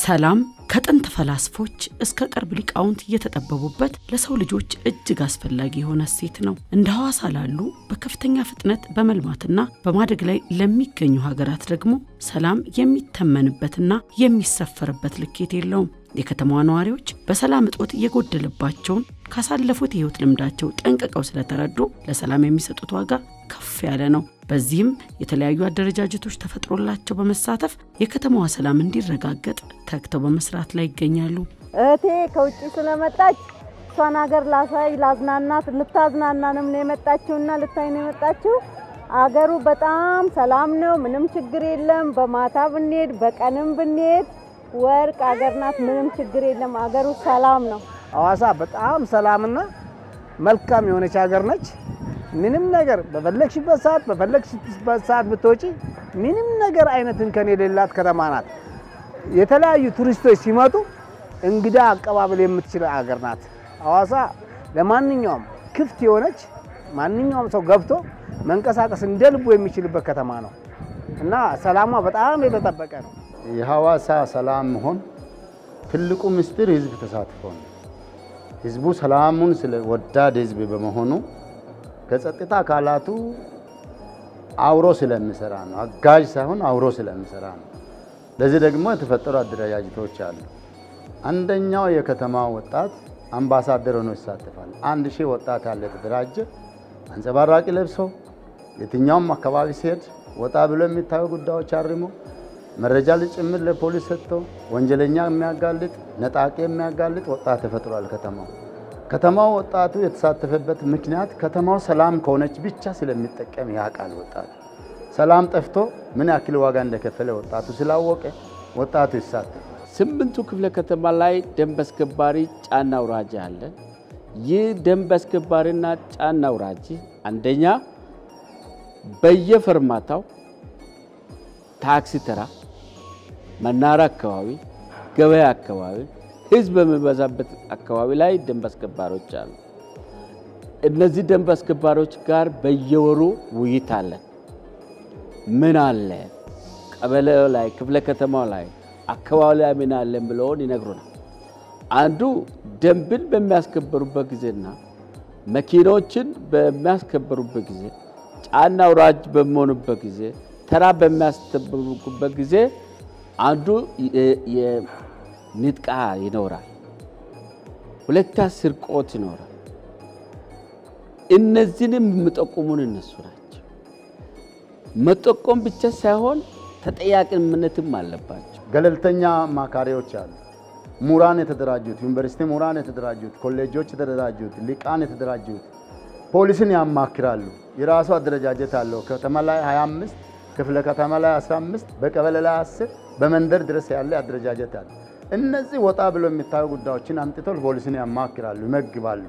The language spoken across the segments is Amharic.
ሰላም ከጥንት ፈላስፎች እስከ ቅርብ ሊቃውንት እየተጠበቡበት ለሰው ልጆች እጅግ አስፈላጊ የሆነ እሴት ነው። እንደ ሐዋሳ ላሉ በከፍተኛ ፍጥነት በመልማትና በማደግ ላይ ለሚገኙ ሀገራት ደግሞ ሰላም የሚተመንበትና የሚሰፈርበት ልኬት የለውም። የከተማዋ ነዋሪዎች በሰላም እጦት የጎደለባቸውን ካሳለፉት የህይወት ልምዳቸው ጠንቅቀው ስለተረዱ ለሰላም የሚሰጡት ዋጋ ከፍ ያለ ነው። በዚህም የተለያዩ አደረጃጀቶች ተፈጥሮላቸው በመሳተፍ የከተማዋ ሰላም እንዲረጋገጥ ተግተው በመስራት ላይ ይገኛሉ። እህቴ ከውጭ ስለመጣች እሷን ሀገር ላሳይ ላዝናናት ልታዝናናንም ነው የመጣችውና ልታይ ነው የመጣችው። አገሩ በጣም ሰላም ነው፣ ምንም ችግር የለም። በማታ ብንሄድ በቀንም ብንሄድ ወርቅ አገር ናት፣ ምንም ችግር የለም። አገሩ ሰላም ነው። ሐዋሳ በጣም ሰላምና መልካም የሆነች ሀገር ነች። ምንም ነገር በፈለግሽበት ሰዓት በፈለግሽበት ሰዓት ብትወጪ ምንም ነገር አይነት እንከን የሌላት ከተማ ናት። የተለያዩ ቱሪስቶች ሲመጡ እንግዳ አቀባበል የምትችል ሀገር ናት። ሐዋሳ ለማንኛውም ክፍት የሆነች ማንኛውም ሰው ገብቶ መንቀሳቀስ እንደ ልቡ የሚችልበት ከተማ ነው እና ሰላሟ በጣም የተጠበቀ ነው። የሐዋሳ ሰላም መሆን ትልቁ ምስጢር ህዝብ ተሳትፎ ነው። ህዝቡ ሰላሙን ስለ ወዳድ ህዝብ በመሆኑ ከጸጥታ አካላቱ አውሮ ስለሚሰራ ነው። አጋዥ ሳይሆን አውሮ ስለሚሰራ ነው። ለዚህ ደግሞ የተፈጠሩ አደረጃጀቶች አሉ። አንደኛው የከተማ ወጣት አምባሳደር ሆኖ ይሳተፋል። አንድ ሺህ ወጣት ያለ የተደራጀ አንጸባራቂ ለብሶ የትኛውም አካባቢ ሲሄድ ወጣ ብሎ የሚታዩ ጉዳዮች አርሞ መረጃ ጭምር ለፖሊስ ሰጥቶ ወንጀለኛ የሚያጋልጥ ነጣቂ የሚያጋልጥ ወጣት ተፈጥሯል። ከተማው ከተማው ወጣቱ የተሳተፈበት ምክንያት ከተማው ሰላም ከሆነች ብቻ ስለሚጠቀም ያውቃል። ወጣቱ ሰላም ጠፍቶ ምን ያክል ዋጋ እንደከፈለ ወጣቱ ስላወቀ ወጣቱ ይሳተፋል። ስምንቱ ክፍለ ከተማ ላይ ደንብ አስከባሪ ጫና አውራጅ አለ። ይህ ደንብ አስከባሪና ጫና አውራጅ አንደኛ በየፈርማታው ታክሲ ተራ፣ መናራ አካባቢ፣ ገበያ አካባቢ፣ ህዝብ በሚበዛበት አካባቢ ላይ ደንብ አስከባሪዎች አሉ። እነዚህ ደንብ አስከባሪዎች ጋር በየወሩ ውይይት አለን። ምን አለ ቀበሌው ላይ ክፍለ ከተማው ላይ አካባቢ ላይ ምን አለን ብለውን ይነግሩናል። አንዱ ደንብን በሚያስከበሩበት ጊዜና መኪኖችን በሚያስከበሩበት ጊዜ ጫና አውራጅ በሚሆኑበት ጊዜ ተራ በሚያስጠብቁበት ጊዜ አንዱ የንጥቃ ይኖራል፣ ሁለታ ስርቆት ይኖራል። እነዚህንም የሚጠቁሙን እነሱ ናቸው። መጠቆም ብቻ ሳይሆን ተጠያቂነትም አለባቸው። ገለልተኛ አማካሪዎች አሉ። ምሁራን የተደራጁት ዩኒቨርሲቲ ምሁራን የተደራጁት ኮሌጆች የተደራጁት ሊቃን የተደራጁት ፖሊስን ያማክራሉ። የራሱ አደረጃጀት አለው። ከተማ ላይ 25 ክፍለ ከተማ ላይ 15 በቀበሌ ላይ 10 በመንደር ድረስ ያለ አደረጃጀት አለ። እነዚህ ወጣ ብሎ የሚታዩ ጉዳዮችን አምጥተው ፖሊስን ያማክራሉ፣ ይመግባሉ።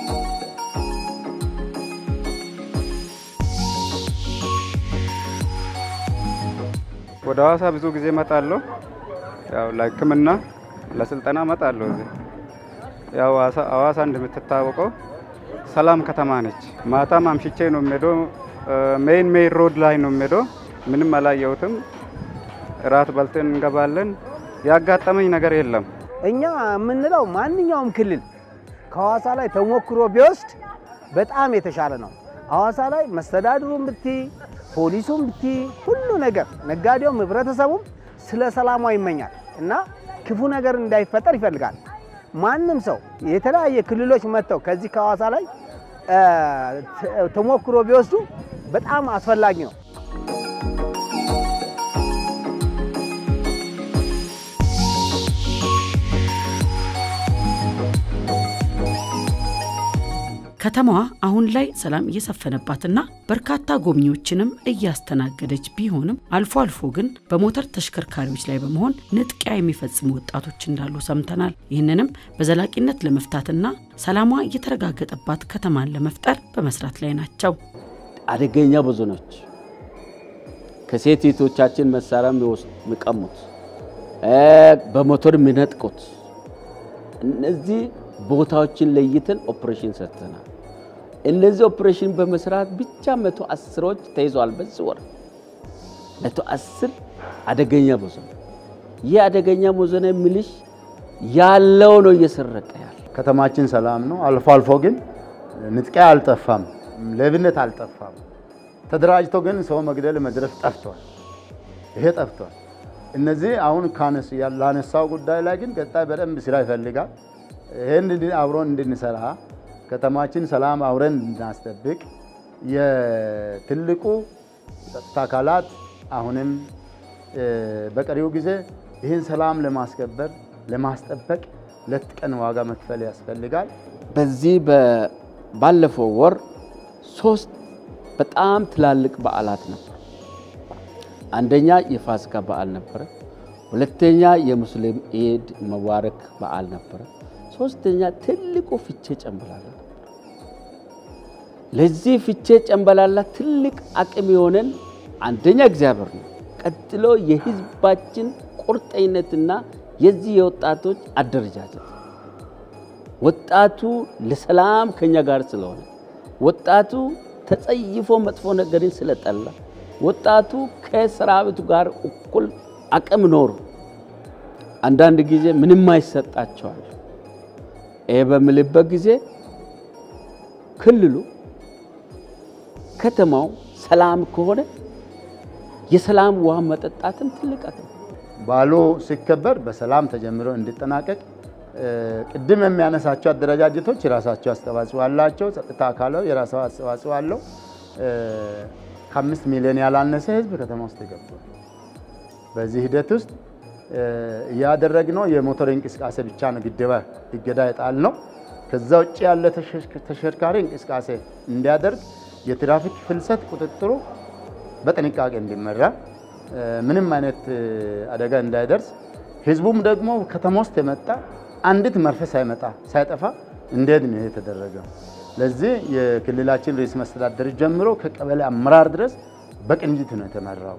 ወደ ሐዋሳ ብዙ ጊዜ እመጣለሁ። ያው ለሕክምና ለስልጠና እመጣለሁ። እዚህ ያው ሐዋሳ እንደምትታወቀው ሰላም ከተማ ነች። ማታም አምሽቼ ነው የምሄደው። ሜይን ሜይን ሮድ ላይ ነው የምሄደው። ምንም አላየሁትም። እራት በልተን እንገባለን። ያጋጠመኝ ነገር የለም። እኛ የምንለው ማንኛውም ክልል ከሐዋሳ ላይ ተሞክሮ ቢወስድ በጣም የተሻለ ነው። ሐዋሳ ላይ መስተዳድሩም ብቲ ፖሊሱም ብቲ ሁሉ ነገር ነጋዴውም ህብረተሰቡም ስለ ሰላሟ ይመኛል እና ክፉ ነገር እንዳይፈጠር ይፈልጋል። ማንም ሰው የተለያየ ክልሎች መጥተው ከዚህ ከሐዋሳ ላይ ተሞክሮ ቢወስዱ በጣም አስፈላጊ ነው። ከተማዋ አሁን ላይ ሰላም እየሰፈነባትና በርካታ ጎብኚዎችንም እያስተናገደች ቢሆንም አልፎ አልፎ ግን በሞተር ተሽከርካሪዎች ላይ በመሆን ንጥቂያ የሚፈጽሙ ወጣቶች እንዳሉ ሰምተናል። ይህንንም በዘላቂነት ለመፍታትና ሰላሟ እየተረጋገጠባት ከተማን ለመፍጠር በመስራት ላይ ናቸው። አደገኛ ብዙ ነች። ከሴት እህቶቻችን መሳሪያ የሚቀሙት፣ በሞተር የሚነጥቁት እነዚህ ቦታዎችን ለይተን ኦፕሬሽን ሰርተናል። እነዚህ ኦፕሬሽን በመስራት ብቻ መቶ አስሮች ተይዘዋል። በዚህ ወር መቶ አስር አደገኛ ብዙ ነው። ይህ አደገኛ ሞዘነ ሚሊሽ ያለው ነው እየሰረቀ ያለ። ከተማችን ሰላም ነው። አልፎ አልፎ ግን ንጥቂያ አልጠፋም፣ ሌብነት አልጠፋም። ተደራጅቶ ግን ሰው መግደል መድረስ ጠፍቷል። ይሄ ጠፍቷል። እነዚህ አሁን ካነስ ላነሳው ጉዳይ ላይ ግን ቀጣይ በደንብ ስራ ይፈልጋል። ይህን አብሮን እንድንሰራ ከተማችን ሰላም አብረን እንድናስጠብቅ የትልቁ ጸጥታ አካላት አሁንም በቀሪው ጊዜ ይህን ሰላም ለማስከበር ለማስጠበቅ ሌት ቀን ዋጋ መክፈል ያስፈልጋል። በዚህ ባለፈው ወር ሶስት በጣም ትላልቅ በዓላት ነበሩ። አንደኛ የፋሲካ በዓል ነበረ። ሁለተኛ የሙስሊም ኢድ መባረክ በዓል ነበረ። ሶስተኛ ትልቁ ፍቼ ጨምበላላ ነበር። ለዚህ ፍቼ ጨምበላላ ትልቅ አቅም የሆነን አንደኛ እግዚአብሔር ነው። ቀጥሎ የህዝባችን ቁርጠኝነትና የዚህ የወጣቶች አደረጃጀት ወጣቱ ለሰላም ከኛ ጋር ስለሆነ ወጣቱ ተጸይፎ መጥፎ ነገርን ስለጠላ ወጣቱ ከሰራዊቱ ጋር እኩል አቅም ኖሩ አንዳንድ ጊዜ ምንም አይሰጣቸዋል። ይሄ በምልበት ጊዜ ክልሉ ከተማው ሰላም ከሆነ የሰላም ውሃ መጠጣትም ትልቅ አቅም በዓሉ ሲከበር በሰላም ተጀምሮ እንዲጠናቀቅ ቅድም የሚያነሳቸው አደረጃጀቶች የራሳቸው አስተዋጽኦ አላቸው። ጸጥታ አካላው የራሳው አስተዋጽኦ አለው። ከአምስት ሚሊዮን ያላነሰ ህዝብ ከተማ ውስጥ ገብቷል። በዚህ ሂደት ውስጥ እያደረግነው የሞተር እንቅስቃሴ ብቻ ነው ግድበ እገዳ የጣል ነው። ከዛ ውጭ ያለ ተሽከርካሪ እንቅስቃሴ እንዲያደርግ የትራፊክ ፍልሰት ቁጥጥሩ በጥንቃቄ እንዲመራ ምንም አይነት አደጋ እንዳይደርስ ህዝቡም ደግሞ ከተማ ውስጥ የመጣ አንዲት መርፌ ሳይመጣ ሳይጠፋ እንዴት ነው የተደረገው? ለዚህ የክልላችን ርዕሰ መስተዳድር ጀምሮ ከቀበሌ አመራር ድረስ በቅንጅት ነው የተመራው።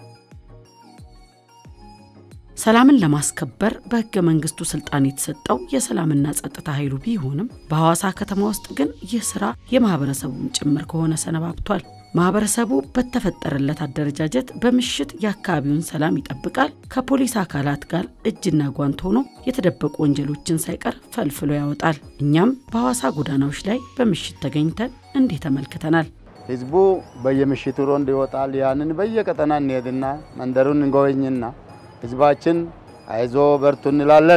ሰላምን ለማስከበር በህገ መንግስቱ ስልጣን የተሰጠው የሰላምና ጸጥታ ኃይሉ ቢሆንም በሐዋሳ ከተማ ውስጥ ግን ይህ ስራ የማህበረሰቡም ጭምር ከሆነ ሰነባብቷል። ማህበረሰቡ በተፈጠረለት አደረጃጀት በምሽት የአካባቢውን ሰላም ይጠብቃል። ከፖሊስ አካላት ጋር እጅና ጓንት ሆኖ የተደበቁ ወንጀሎችን ሳይቀር ፈልፍሎ ያወጣል። እኛም በሐዋሳ ጎዳናዎች ላይ በምሽት ተገኝተን እንዲህ ተመልክተናል። ህዝቡ በየምሽቱ ሮንድ ይወጣል። ያንን በየቀጠና እንሄድና መንደሩን እንጎበኝና ህዝባችን አይዞ በርቱ እንላለን።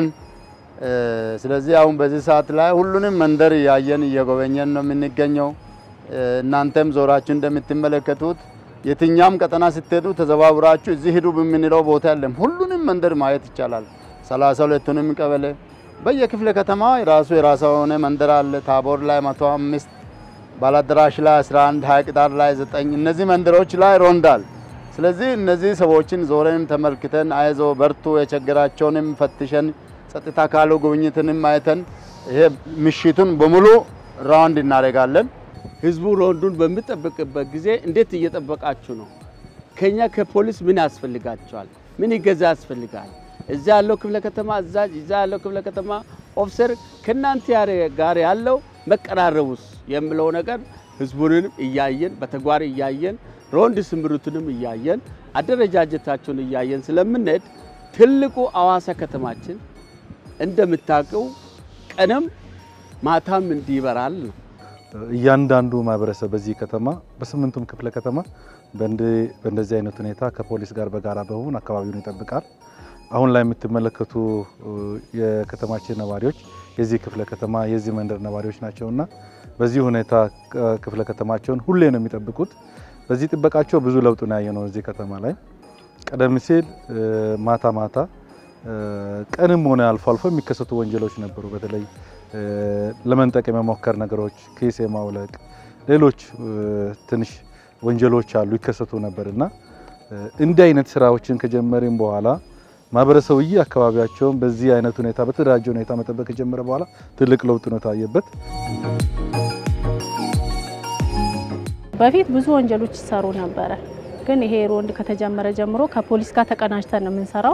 ስለዚህ አሁን በዚህ ሰዓት ላይ ሁሉንም መንደር እያየን እየጎበኘን ነው የምንገኘው። እናንተም ዞራችሁ እንደምትመለከቱት የትኛም ቀጠና ስትሄዱ ተዘዋውራችሁ እዚህ ሂዱ በምንለው ቦታ የለም። ሁሉንም መንደር ማየት ይቻላል። ሰላሳ ሁለቱንም ቀበሌ በየክፍለ ከተማ የራሱ የራሱ የሆነ መንደር አለ። ታቦር ላይ መቶ አምስት ባላደራሽ ላይ 11 ሀይቅ ዳር ላይ ዘጠኝ እነዚህ መንደሮች ላይ ሮንዳል። ስለዚህ እነዚህ ሰዎችን ዞረንም ተመልክተን አይዞ በርቱ የቸገራቸውንም ፈትሸን ጸጥታ ካሉ ጉብኝትንም አይተን ይሄ ምሽቱን በሙሉ ራውንድ እናደርጋለን። ህዝቡ ሮንዱን በሚጠብቅበት ጊዜ እንዴት እየጠበቃችሁ ነው? ከኛ ከፖሊስ ምን ያስፈልጋቸዋል? ምን ይገዛ ያስፈልጋል? እዛ ያለው ክፍለ ከተማ አዛዥ፣ እዛ ያለው ክፍለ ከተማ ኦፊሰር ከእናንተ ጋር ያለው መቀራረቡስ የምለው ነገር ህዝቡንም እያየን በተግባር እያየን ሮንድ ስምሩትንም እያየን አደረጃጀታቸውን እያየን ስለምንሄድ ትልቁ ሐዋሳ ከተማችን እንደምታውቀው ቀንም ማታም እንዲበራል ነው። እያንዳንዱ ማህበረሰብ በዚህ ከተማ በስምንቱም ክፍለ ከተማ በእንደዚህ አይነት ሁኔታ ከፖሊስ ጋር በጋራ በመሆን አካባቢውን ይጠብቃል። አሁን ላይ የምትመለከቱ የከተማችን ነዋሪዎች የዚህ ክፍለ ከተማ የዚህ መንደር ነዋሪዎች ናቸውና በዚህ ሁኔታ ክፍለ ከተማቸውን ሁሌ ነው የሚጠብቁት። በዚህ ጥበቃቸው ብዙ ለውጥ ነው ያየነው እዚህ ከተማ ላይ። ቀደም ሲል ማታ ማታ ቀንም ሆነ አልፎ አልፎ የሚከሰቱ ወንጀሎች ነበሩ። በተለይ ለመንጠቅ የመሞከር ነገሮች፣ ኬስ የማውለቅ ሌሎች ትንሽ ወንጀሎች አሉ ይከሰቱ ነበር እና እንዲህ አይነት ስራዎችን ከጀመርን በኋላ ማህበረሰቡ ይህ አካባቢያቸውን በዚህ አይነት ሁኔታ በተደራጀ ሁኔታ መጠበቅ ከጀመረ በኋላ ትልቅ ለውጥ ነው የታየበት። በፊት ብዙ ወንጀሎች ይሰሩ ነበረ። ግን ይሄ ሮንድ ከተጀመረ ጀምሮ ከፖሊስ ጋር ተቀናጅተን ነው የምንሰራው።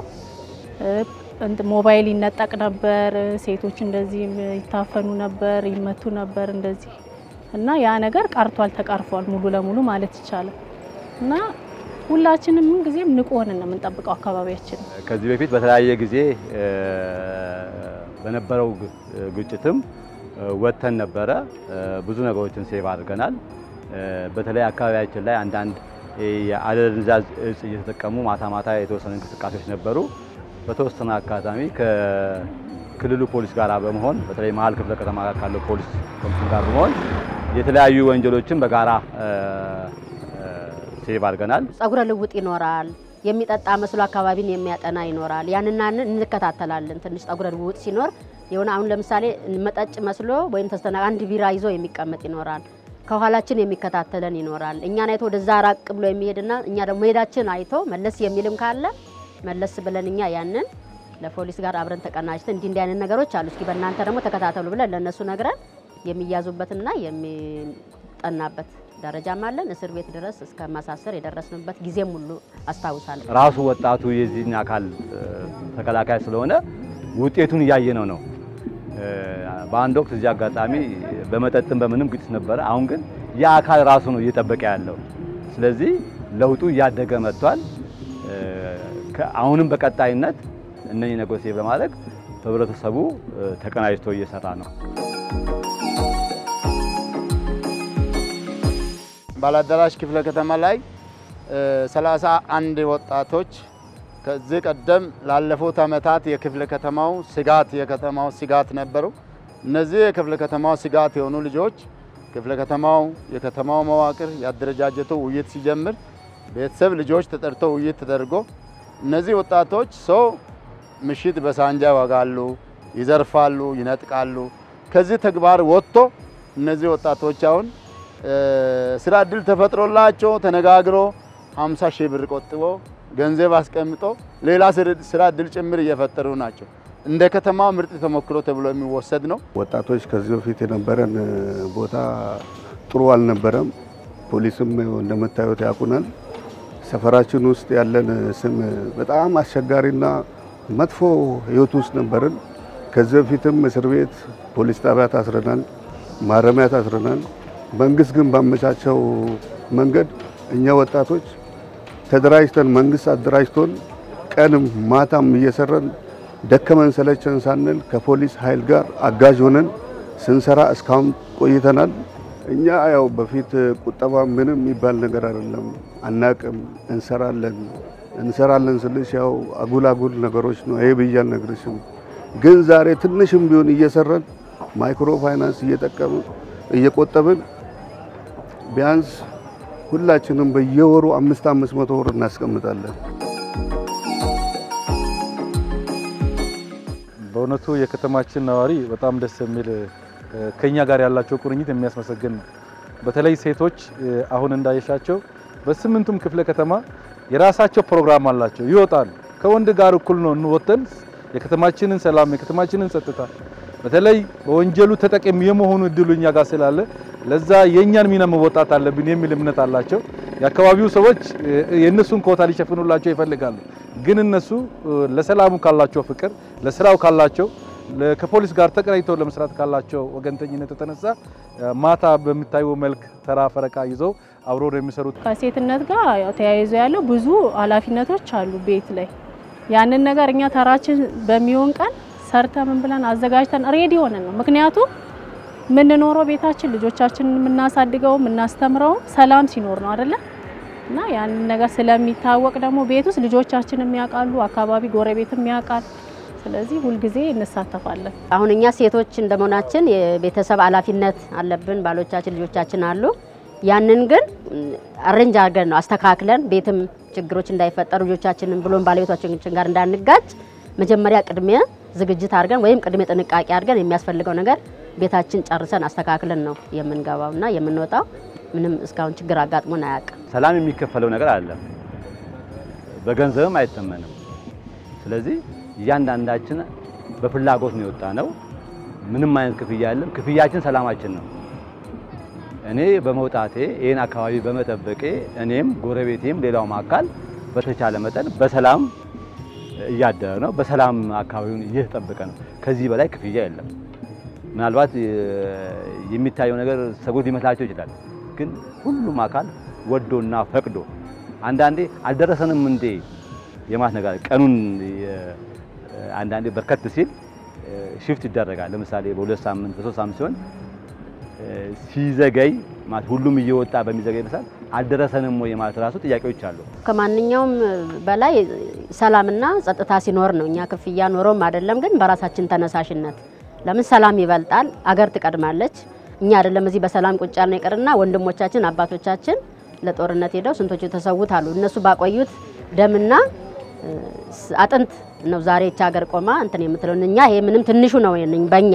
ሞባይል ይነጠቅ ነበር፣ ሴቶች እንደዚህ ይታፈኑ ነበር፣ ይመቱ ነበር እንደዚህ እና ያ ነገር ቀርቷል፣ ተቀርፏል ሙሉ ለሙሉ ማለት ይቻላል። እና ሁላችንም ምን ጊዜም ንቁ ሆነን ነው የምንጠብቀው አካባቢያችን። ከዚህ በፊት በተለያየ ጊዜ እ፣ በነበረው ግ- ግጭትም እ፣ ወጥተን ነበረ። እ፣ ብዙ ነገሮችን ሴቭ አድርገናል። እ፣ በተለይ አካባቢያችን ላይ አንዳንድ እ፣ የአደንዛዥ እጽ እየተጠቀሙ ማታ ማታ የተወሰኑ እንቅስቃሴዎች ነበሩ። በተወሰነ አካባቢ ከክልሉ ፖሊስ ጋር በመሆን በተለይ መሀል ክፍለ ከተማ ጋር ካለው ፖሊስ ኮሚሽን ጋር በመሆን የተለያዩ ወንጀሎችን በጋራ እ፣ እ፣ ሴቭ አድርገናል። ጸጉረ ልውጥ ይኖራል። የሚጠጣ መስሎ አካባቢን የሚያጠና ይኖራል። ያንና ያንን እንከታተላለን። ትንሽ ጸጉረ ልውጥ ሲኖር የሆነ አሁን ለምሳሌ መጠጭ መስሎ ወይም ተስተና አንድ ቢራ ይዞ የሚቀመጥ ይኖራል። ከኋላችን የሚከታተለን ይኖራል። እኛን አይቶ ወደዛ ራቅ ብሎ የሚሄድና እኛ ደግሞ መሄዳችን አይቶ መለስ የሚልም ካለ መለስ ብለን እኛ ያንን ለፖሊስ ጋር አብረን ተቀናጅተን እንዲህ እንዲህ አይነት ነገሮች አሉ፣ እስኪ በእናንተ ደግሞ ተከታተሉ ብለን ለእነሱ ነግረን የሚያዙበትና የሚጠናበት ደረጃም አለን። እስር ቤት ድረስ እስከ ማሳሰር የደረስንበት ጊዜም ሁሉ አስታውሳለሁ። ራሱ ወጣቱ የዚህን አካል እ፣ ተከላካይ ስለሆነ ውጤቱን እያየነው ነው። እ፣ በአንድ ወቅት እዚህ አጋጣሚ በመጠጥም በምንም ግጭት ነበረ። አሁን ግን ያ አካል ራሱ ነው እየጠበቀ ያለው። ስለዚህ ለውጡ እያደገ መጥቷል። እ፣ ከ- አሁንም በቀጣይነት እነኚህ ነገሮች በማድረግ ህብረተሰቡ እ፣ ተቀናጅቶ እየሰራ ነው። ባላደራሽ ክፍለ ከተማ ላይ ሰላሳ አንድ ወጣቶች ከዚህ ቀደም ላለፉት ዓመታት የክፍለ ከተማው ስጋት የከተማው ስጋት ነበሩ። እነዚህ የክፍለ ከተማው ስጋት የሆኑ ልጆች ክፍለ ከተማው የከተማው መዋቅር ያደረጃጀቱ ውይይት ሲጀምር ቤተሰብ ልጆች ተጠርቶ ውይይት ተደርጎ እነዚህ ወጣቶች ሰው ምሽት በሳንጃ ይወጋሉ፣ ይዘርፋሉ፣ ይነጥቃሉ። ከዚህ ተግባር ወጥቶ እነዚህ ወጣቶች አሁን እ፣ ስራ እድል ተፈጥሮላቸው ተነጋግሮ 50 ሺህ ብር ቆጥቦ ገንዘብ አስቀምጦ ሌላ ስር- ስራ እድል ጭምር እየፈጠሩ ናቸው። እንደ ከተማ ምርጥ ተሞክሮ ተብሎ የሚወሰድ ነው። ወጣቶች ከዚህ በፊት የነበረን ቦታ ጥሩ አልነበረም። ፖሊስም እንደምታዩት ያውቁናል። ሰፈራችን ውስጥ ያለን ስም በጣም አስቸጋሪና መጥፎ ህይወት ውስጥ ነበርን። ከዚህ በፊትም እስር ቤት፣ ፖሊስ ጣቢያ ታስረናል፣ ማረሚያ ታስረናል። መንግስት ግን ባመቻቸው መንገድ እኛ ወጣቶች ተደራጅተን መንግስት አደራጅቶን ቀንም ማታም እየሰራን ደከመን ሰለቸን ሳንል ከፖሊስ ኃይል ጋር አጋዥ ሆነን ስንሰራ እስካሁን ቆይተናል። እኛ ያው በፊት ቁጠባ ምንም የሚባል ነገር አይደለም፣ አናቅም። እንሰራለን እንሰራለን ስልሽ ያው አጉል አጉል ነገሮች ነው። ይሄ ብዬ አልነግርሽም። ግን ዛሬ ትንሽም ቢሆን እየሰራን ማይክሮ ፋይናንስ እየጠቀምን እየቆጠብን ቢያንስ ሁላችንም በየወሩ አምስት አምስት መቶ ብር እናስቀምጣለን። በእውነቱ የከተማችን ነዋሪ በጣም ደስ የሚል እ፣ ከኛ ጋር ያላቸው ቁርኝት የሚያስመሰግን ነው። በተለይ ሴቶች እ፣ አሁን እንዳየሻቸው በስምንቱም ክፍለ ከተማ የራሳቸው ፕሮግራም አላቸው፣ ይወጣሉ። ከወንድ ጋር እኩል ነው እንወተን የከተማችንን ሰላም የከተማችንን ጸጥታ በተለይ በወንጀሉ ተጠቃሚ የመሆኑ እድሉ እኛ ጋር ስላለ ለዛ የእኛን ሚና መወጣት አለብን የሚል እምነት አላቸው። የአካባቢው ሰዎች እ፣ የእነሱን ኮታ ሊሸፍኑላቸው ይፈልጋሉ። ግን እነሱ እ፣ ለሰላሙ ካላቸው ፍቅር፣ ለስራው ካላቸው ለ- ከፖሊስ ጋር ተቀናጅተው ለመስራት ካላቸው ወገንተኝነት የተነሳ እ፣ ማታ በሚታየው መልክ ተራ ፈረቃ ይዘው አብሮ ነው የሚሰሩት። ከሴትነት ጋር ያው ተያይዞ ያለው ብዙ ኃላፊነቶች አሉ ቤት ላይ ያንን ነገር እኛ ተራችን በሚሆን ቀን ሰርተ ምን ብለን አዘጋጅተን ሬዲ ሆነን ነው። ምክንያቱም የምንኖረው ቤታችን ልጆቻችንን የምናሳድገው የምናስተምረው ሰላም ሲኖር ነው አይደለ? እና ያንን ነገር ስለሚታወቅ ደግሞ ቤት ውስጥ ልጆቻችን የሚያውቃሉ፣ አካባቢ ጎረቤትም ያውቃል። ስለዚህ ሁልጊዜ እንሳተፋለን። አሁን እኛ ሴቶች እንደመሆናችን የቤተሰብ ኃላፊነት አለብን። ባሎቻችን፣ ልጆቻችን አሉ። ያንን ግን አሬንጅ አድርገን ነው አስተካክለን ቤትም ችግሮች እንዳይፈጠሩ ልጆቻችንን ብሎም ባለቤቶቻችን ጋር እንዳንጋጭ መጀመሪያ ቅድሚያ ዝግጅት አድርገን ወይም ቅድሚያ ጥንቃቄ አድርገን የሚያስፈልገው ነገር ቤታችን ጨርሰን አስተካክለን ነው የምንገባውና የምንወጣው። ምንም እስካሁን ችግር አጋጥሞን አያውቅም። ሰላም የሚከፈለው ነገር አይደለም፣ በገንዘብም አይተመንም። ስለዚህ እያንዳንዳችን በፍላጎት ነው የወጣ ነው። ምንም አይነት ክፍያ የለም። ክፍያችን ሰላማችን ነው። እኔ በመውጣቴ ይህን አካባቢ በመጠበቄ እኔም ጎረቤቴም ሌላውም አካል በተቻለ መጠን በሰላም እያደረ ነው። በሰላም አካባቢውን እየተጠበቀ ነው። ከዚህ በላይ ክፍያ የለም። ምናልባት የሚታየው ነገር ሰጎት ሊመስላቸው ይችላል። ግን ሁሉም አካል ወዶና ፈቅዶ አንዳንዴ አልደረሰንም እንዴ የማለት ነገር ቀኑን አንዳንዴ በርከት ሲል ሽፍት ይደረጋል። ለምሳሌ በሁለት ሳምንት በሶስት ሳምንት ሲሆን ሲዘገይ ማለት ሁሉም እየወጣ በሚዘገይ መሰል አልደረሰንም ወይ ማለት ራሱ ጥያቄዎች አሉ። ከማንኛውም በላይ ሰላምና ጸጥታ ሲኖር ነው። እኛ ክፍያ ኖሮም አይደለም፣ ግን በራሳችን ተነሳሽነት ለምን ሰላም ይበልጣል፣ አገር ትቀድማለች። እኛ አይደለም እዚህ በሰላም ቁጭ ያልን ይቅርና ወንድሞቻችን አባቶቻችን ለጦርነት ሄደው ስንቶቹ ተሰውት አሉ። እነሱ ባቆዩት ደምና አጥንት ነው ዛሬ ይህች ሀገር ቆማ እንትን የምትለው። እኛ ይሄ ምንም ትንሹ ነው በእኛ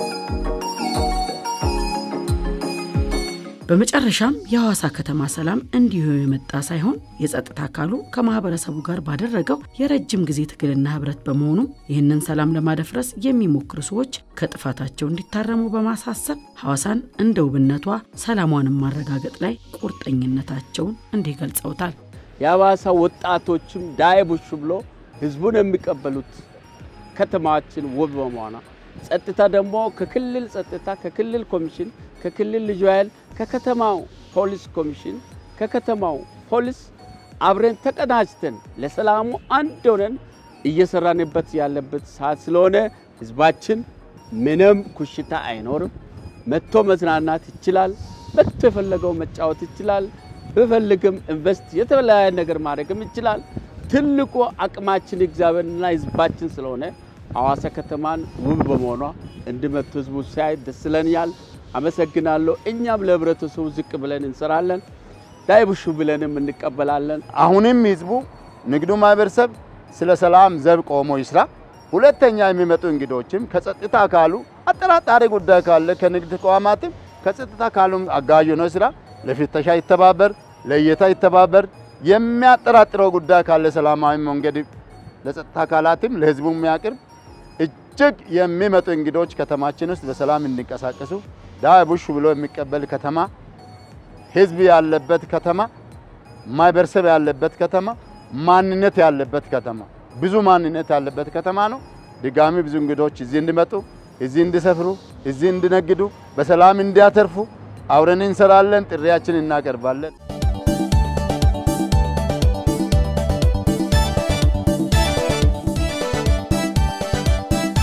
በመጨረሻም የሐዋሳ ከተማ ሰላም እንዲሁ የመጣ ሳይሆን የጸጥታ አካሉ ከማህበረሰቡ ጋር ባደረገው የረጅም ጊዜ ትግልና ህብረት በመሆኑም ይህንን ሰላም ለማደፍረስ የሚሞክሩ ሰዎች ከጥፋታቸው እንዲታረሙ በማሳሰብ ሐዋሳን እንደ ውብነቷ ሰላሟንም ማረጋገጥ ላይ ቁርጠኝነታቸውን እንዲህ ገልጸውታል። የሐዋሳ ወጣቶችም ዳይ ቡሽ ብሎ ህዝቡን የሚቀበሉት ከተማችን ውብ በመሆኗ ጸጥታ ደግሞ ከክልል ጸጥታ ከክልል ኮሚሽን ከክልል ልዩ ኃይል ከከተማው ፖሊስ ኮሚሽን ከከተማው ፖሊስ አብረን ተቀናጅተን ለሰላሙ አንድ ሆነን እየሰራንበት ያለበት ሰዓት ስለሆነ ህዝባችን ምንም ኩሽታ አይኖርም። መጥቶ መዝናናት ይችላል። መጥቶ የፈለገው መጫወት ይችላል። ብፈልግም ኢንቨስት የተለያየ ነገር ማድረግም ይችላል። ትልቁ አቅማችን እግዚአብሔርና ህዝባችን ስለሆነ ሐዋሳ ከተማን ውብ በመሆኗ እንዲመጡ ህዝቡ ሲያይ ደስ ይለኛል። አመሰግናለሁ። እኛም ለህብረተሰቡ ዝቅ ብለን እንሰራለን፣ ዳይቡሹ ብለንም እንቀበላለን። አሁንም ህዝቡ ንግዱ ማህበረሰብ ስለ ሰላም ዘብ ቆሞ ይስራ። ሁለተኛ የሚመጡ እንግዶችም ከጸጥታ አካሉ አጠራጣሪ ጉዳይ ካለ ከንግድ ተቋማትም ከጸጥታ አካሉም አጋዥ ነው ስራ ለፍተሻ ይተባበር፣ ለእይታ ይተባበር። የሚያጠራጥረው ጉዳይ ካለ ሰላማዊ መንገድ ለጸጥታ አካላትም ለህዝቡ የሚያቅርብ እጅግ የሚመጡ እንግዶች ከተማችን ውስጥ በሰላም እንዲንቀሳቀሱ ዳይ ቡሽ ብሎ የሚቀበል ከተማ፣ ህዝብ ያለበት ከተማ፣ ማህበረሰብ ያለበት ከተማ፣ ማንነት ያለበት ከተማ፣ ብዙ ማንነት ያለበት ከተማ ነው። ድጋሚ ብዙ እንግዶች እዚህ እንዲመጡ፣ እዚህ እንዲሰፍሩ፣ እዚህ እንዲነግዱ፣ በሰላም እንዲያተርፉ አብረን እንሰራለን። ጥሪያችን እናቀርባለን።